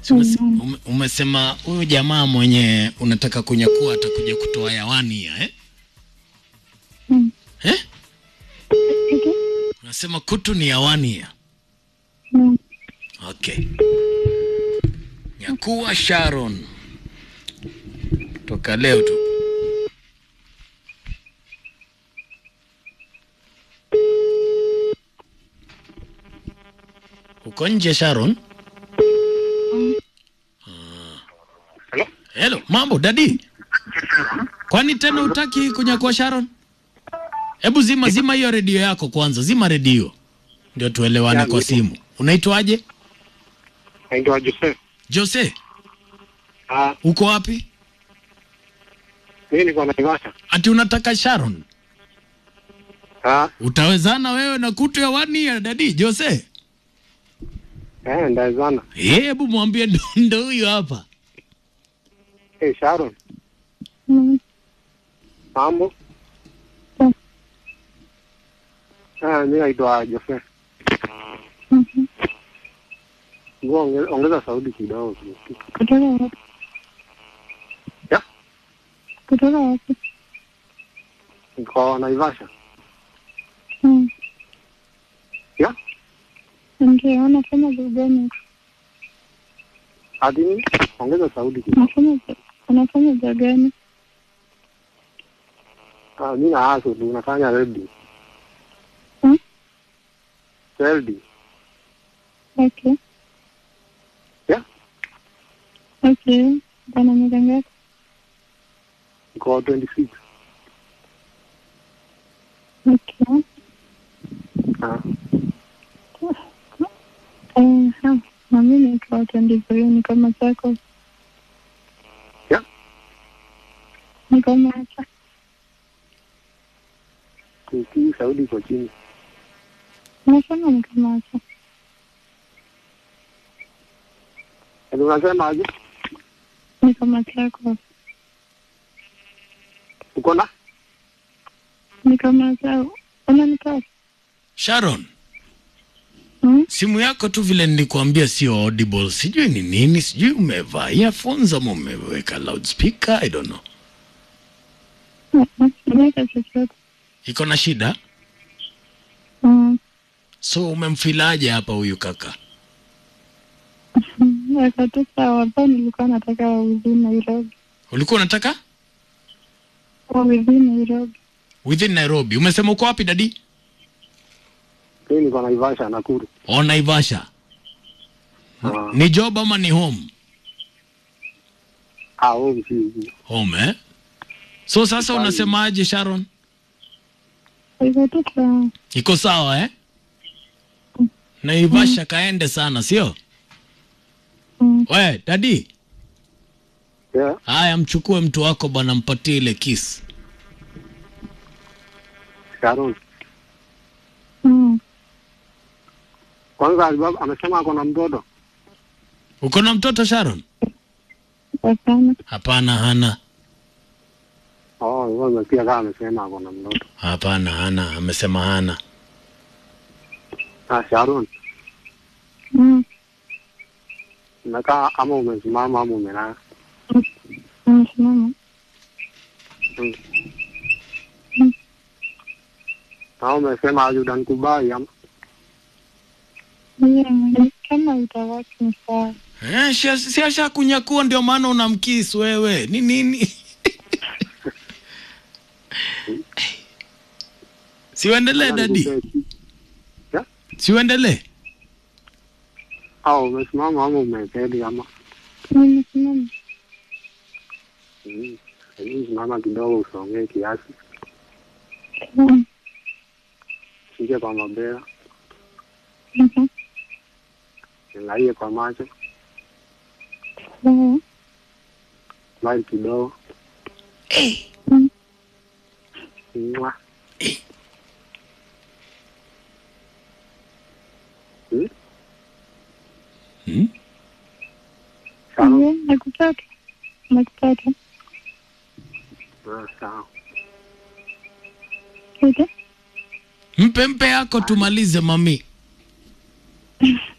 Si umese- ume- umesema huyu jamaa mwenye unataka kunyakua atakuja kutoa yawani ya eh? Mm. Eh? Ito? Unasema kutu ni yawani ya. Mm. Okay. Nyakua Sharon. Toka leo tu. Uko nje Sharon? Hello? Hello, mambo dadi. Kwani tena utaki kunyakua Sharon? Hebu zima zima hiyo redio yako kwanza, zima redio ndio tuelewane Ya, kwa nipo. simu. Unaitwaje? Naitwa Joseph. Jose, Ah, uko wapi? mimi niko Naivasha. Ati unataka Sharon? Ah, Utawezana wewe na kutu ya wani ya dadi Jose? eh, ndawezana. Eh, Hebu mwambie ndo- ndo huyu hapa. Eh, Sharon, Mm. mambo? Mm. Ah, mimi naitwa Joseph. Mhm. Ngoja onge- ongeza sauti kidogo. Kutoka wapi? Ya? Kutoka wapi? Niko Naivasha. Mm. Ya? Ndio, unafanya job gani? Hadi nini? Ongeza sauti kidogo. Unafanya jo- unafanya job gani? Ah, mimi na haso tu nafanya ready. Mm. Ready. Okay. Ya? Okay. Bana miaka ngapi? Niko 26. Okay. Ah, Eh, ha. Na mimi niko 23 ni kama chako. Ya? Ni kama hapa. kusikii sauti iko chini. Unasema ni kama hapa. Yaani unasema aje? Ni kama chako. Uko na? Ni kama chako. Unanipata? Sharon, Mm? simu yako tu vile nilikuambia sio audible. Sijui ni nini, sijui umevaa earphones ama umeweka loudspeaker, I don't know. Mm, Nimeweka chochote. Iko na shida? Mm. So umemfilaje hapa huyu kaka? Mm, Weka tu sawa. Hapa nilikuwa nataka within Nairobi. Ulikuwa unataka Within Nairobi. within Nairobi. Umesema uko wapi dadi? Mimi niko Naivasha Nakuru. O Naivasha. Ah, Ni job ama ni home? ah, wewe si hivi. Home eh? So sasa Hapana. unasemaje Sharon? Weka tu sawa. Iko sawa eh? Naivasha kaende sana, sio? Mm. We, dadi, Yeah. haya mchukue mtu wako bwana, mpatie ile kiss. Sharon. Mm. Kwanza alibaba amesema ako na mtoto. Uko na mtoto Sharon? Hapana. Hapana, hana. Oh, wewe umesikia kama amesema ako na mtoto. Hapana, hana. Amesema hana. Ah, Sharon, Mm. umekaa ama umesimama ama umelala? Unasimama. Mm. Mm. Na umesema aje utanikubali ama? Yeah, kama itawaki ni sawa. Eh, si- si asha kunyakua ndio maana unamkiss wewe. Ni nini? Siuendelee dadi. Yeah? Siuendelee. Au umesimama ama umeketi ama? Nimesimama. Mm. Hebu simama kidogo usongee kiasi. Mm. Shike kwa mabega, Mhm. angalie kwa macho, Sawa. smile kidogo. Mm. Mwa. Eh. Hmm? Hmm? Sawa. Yeah, nakupata. Nakupata. Ah, Sawa. Ita? Mpe mpe yako tumalize mami.